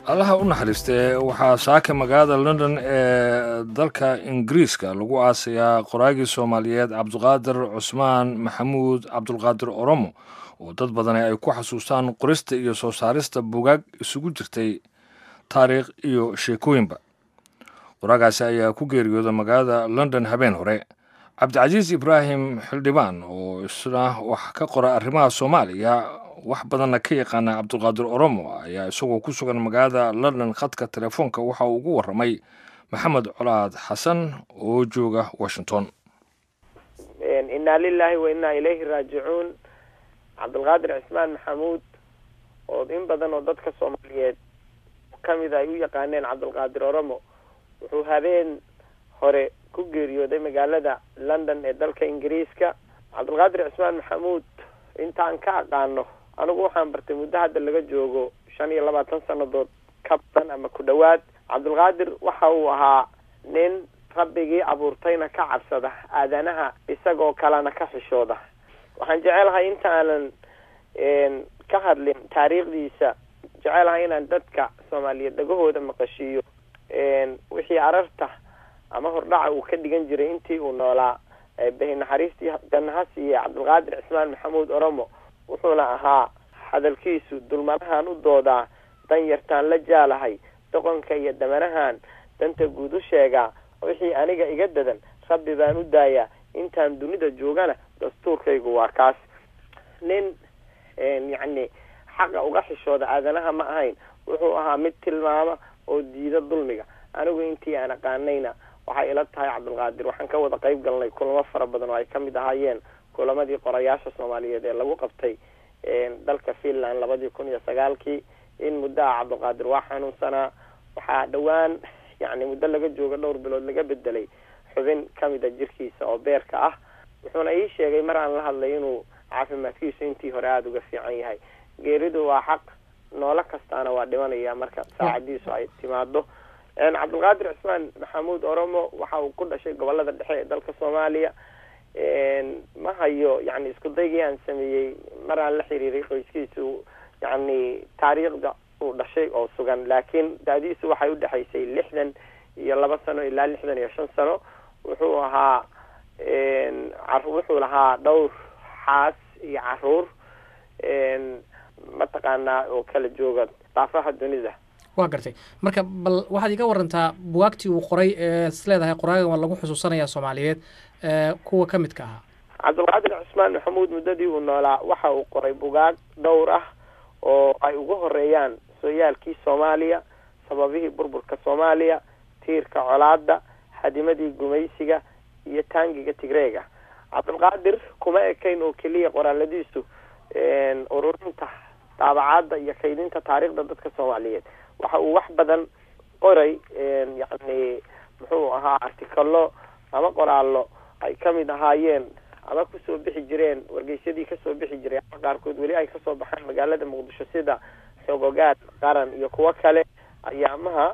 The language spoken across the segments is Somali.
allaha u naxariistee waxaa saaka magaalada london ee dalka ingiriiska lagu aasayaa qoraagii soomaaliyeed cabdiqaadir cusmaan maxamuud cabdulqaadir oromo oo dad badani ay ku xasuustaan qorista iyo soo saarista bugaag isugu jirtay taariikh iyo sheekooyinba qoraagaasi ayaa ku geeriyooda magaalada london habeen hore cabdicasiis ibraahim xildhibaan oo isna wax ka qora arrimaha soomaaliya wax badanna ka yaqaana cabdulqaadir oromo ayaa isagoo ku sugan magaalada london khadka telefoonka waxa uu ugu warramay maxamed colaad xasan oo jooga washington innaa lilaahi wa innaa ilayhi raajicuun cabdulqaadir cismaan maxamuud oo in badan oo dadka soomaaliyeed ka mid ay u yaqaaneen cabdulqaadir oromo wuxuu habeen hore ku geeriyooday magaalada london ee dalka ingiriiska cabdulqaadir cismaan maxamuud intaan ka aqaano anigu waxaan bartay muddo hadda laga joogo shan iyo labaatan sannadood ka badan ama ku dhowaad cabdulqaadir waxa uu ahaa nin rabbigii abuurtayna ka cabsada aadanaha isagoo kalena ka xishooda waxaan jecelahay inta aanan ka hadlin taariikhdiisa jecelahay inaan dadka soomaaliyeed dhagahooda maqashiiyo wixii ararta ama hordhaca uu ka dhigan jiray intii uu noolaa bahi naxariistii jannaha siiye cabdulqaadir cismaan maxamuud oromo wuxuuna ahaa hadalkiisu dulmanahan u doodaa dan yartaan la jaalahay doqonka iyo damanahan danta guud u sheegaa wixii aniga iga dadan rabbi baan u daayaa intaan dunida joogana dastuurkaygu waa kaas nin yacni xaqa uga xishooda aadanaha ma ahayn wuxuu ahaa mid tilmaama oo diida dulmiga anigu intii aan aqaanayna waxay ila tahay cabdulqaadir waxaan ka wada qayb galnay kulamo fara badan oo ay kamid ahaayeen kulamadii qorayaasha soomaaliyeed ee lagu qabtay dalka finland labadii kun iyo sagaalkii in muddaha cabdulqaadir waa xanuunsanaa waxaa dhowaan yacni muddo laga joogo dhowr bilood laga bedelay xubin kamida jirkiisa oo beerka ah wuxuuna ii sheegay mar aan la hadlay inuu caafimaadkiisu intii hore aada uga fiican yahay geeridu waa xaq noolo kastaana waa dhimanaya marka saacadiisu ay timaado cabdulqaadir cismaan maxamuud oromo waxa uu ku dhashay gobolada dhexe ee dalka soomaaliya ma hayo yani isku daygii aan sameeyey mar aan la xiriiray qoyskiisu yani taariikhda uu dhashay oo sugan laakiin daadiisu waxay udhexaysay lixdan iyo laba sano ilaa lixdan iyo shan sano wuxuu ahaa wuxuu lahaa dhowr xaas iyo caruur mataqaanaa oo kala jooga daafaha dunida waa gartay marka bal waxaad iga warantaa buwaagtii uu qoray ee is leedahay qoraagan waa lagu xusuusanayaa soomaaliyeed kuwa ka midka ahaa cabdulqaadir cusmaan maxamuud muddadii uu noolaa waxa uu qoray bugaag dhowr ah oo ay ugu horeeyaan sooyaalkii soomaaliya sababihii burburka soomaaliya tiirka colaada hadimadii gumaysiga iyo taangiga tigreega cabdulqaadir kuma ekayn oo keliya qoraaladiisu ururinta daabacaadda iyo kaydinta taariikhda dadka soomaaliyeed waxa uu wax badan qoray yacni muxuu ahaa artikalo ama qoraallo ay kamid ahaayeen ama kusoo bixi jireen wargeysyadii kasoo bixi jiray ama qaarkood weli ay kasoo baxaan magaalada muqdisho sida xogogaad qaran iyo kuwo kale ayaamaha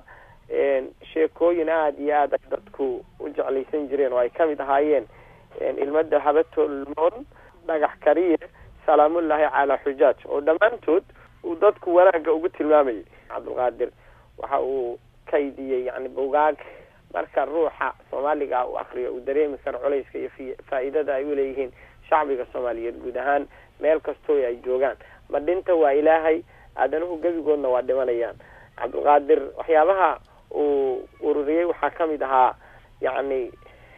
sheekooyin aada iyo aad ay dadku u jeclaysan jireen oo ay kamid ahaayeen ilmada habatolmoon dhagax kariye salaamullaahi calaa xujaaj oo dhammaantood uu dadku wanaagga ugu tilmaamayay cabdulqaadir waxa uu kaydiyey yani bugaag marka ruuxa soomaaliga uu akriyo uu dareemi karo culayska iyo faa-iidada ay uleeyihiin shacbiga soomaaliyeed guud ahaan meel kastoo ay joogaan ma dhinta waa ilaahay aadanuhu gebigoodna waa dhimanayaan cabdulqaadir waxyaabaha uu ururiyey waxaa kamid ahaa yacni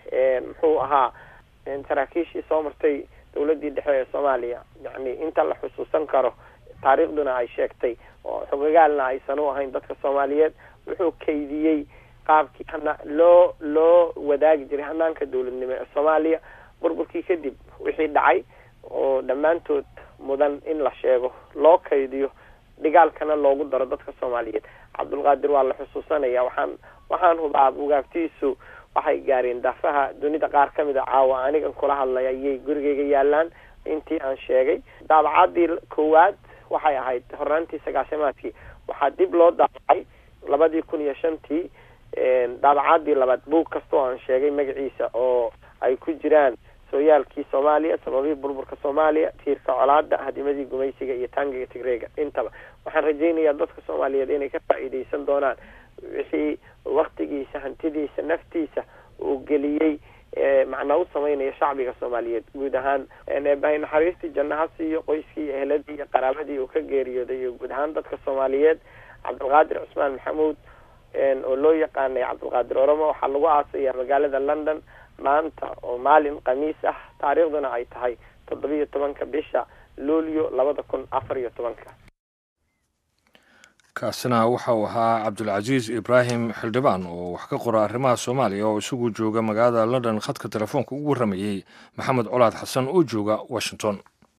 muxuu ahaa saraakiishii soo martay dawladii dhexe ee soomaaliya yacni inta la xusuusan karo taariikhduna ay sheegtay oo xogagaalna aysan u ahayn dadka soomaaliyeed wuxuu kaydiyey qaabkii hana loo loo wadaagi jiray hanaanka dawladnimo ee soomaaliya burburkii kadib wixii dhacay oo dhammaantood mudan in la sheego loo kaydiyo dhigaalkana loogu daro dadka soomaaliyeed cabdulqaadir waa la xusuusanaya waxaan waxaan hubaa bugaagtiisu waxay gaareen daafaha dunida qaar kamid a caawa anigan kula hadlay ayay gurigeyga yaalaan intii aan sheegay daabacadii koowaad waxay ahayd hornaantii sagaashamaadkii waxaa dib loo daabacay labadii kun iyo shantii daabacadii labaad buug kastoo aan sheegay magaciisa oo ay ku jiraan sooyaalkii soomaaliya sababihii burburka soomaaliya tiirka colaada hadimadii gumaysiga iyo taangiga tigreega intaba waxaan rajaynayaa dadka soomaaliyeed inay ka faa'iidaysan doonaan wixii waktigiisa hantidiisa naftiisa uu geliyey macnaa u sameynaya shacbiga soomaaliyeed guud ahaan eebahay naxariistii janno ha siiyo qoyskii iyo eheladii iyo qaraabadii uu ka geeriyooday iyo guud ahaan dadka soomaaliyeed cabdulqaadir cusmaan maxamuud oo loo yaqaanay cabdulqaadir oromo waxaa lagu aasayaa magaalada london maanta oo maalin khamiis ah taariikhduna ay tahay toddobiyo tobanka bisha luulyo labada kun afar iyo tobanka kaasina waxa uu ahaa cabdulcasiis ibraahim xildhibaan oo wax ka qora arrimaha soomaaliya oo isagu jooga magaalada london khadka telefoonka ugu warramayey maxamed colaad xasan oo jooga washington